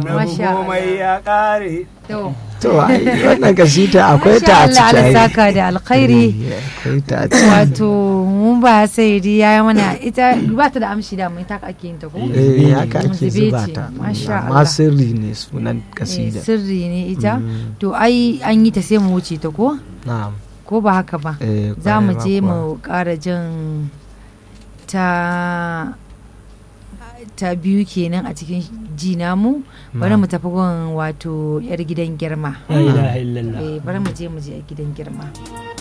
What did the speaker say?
annabi masha komai Allah. ya kare To, to ai wannan kasita akwai masha ta a Allah ciki Allah ai. saka da alkhairi. Eh, akwai ta a ciki Wato mun ba sai ya yi mana ita ba ta da amshi da mai taka ake yin ta ko? eh haka ake Zube zuba ce, ta masha amma Allah. sirri ne sunan Eh, kasida Sirri ne ita. Mm. To ai an yi ta sai mu wuce ta ko? na'am Ko ba haka ba? eh, Za mu kwarai je ma mu ƙara jin ta ta biyu kenan a cikin ji namu bari mu tafi gun wato yar gidan girma la ilaha illallah Eh, bari mu je mu je yar gidan girma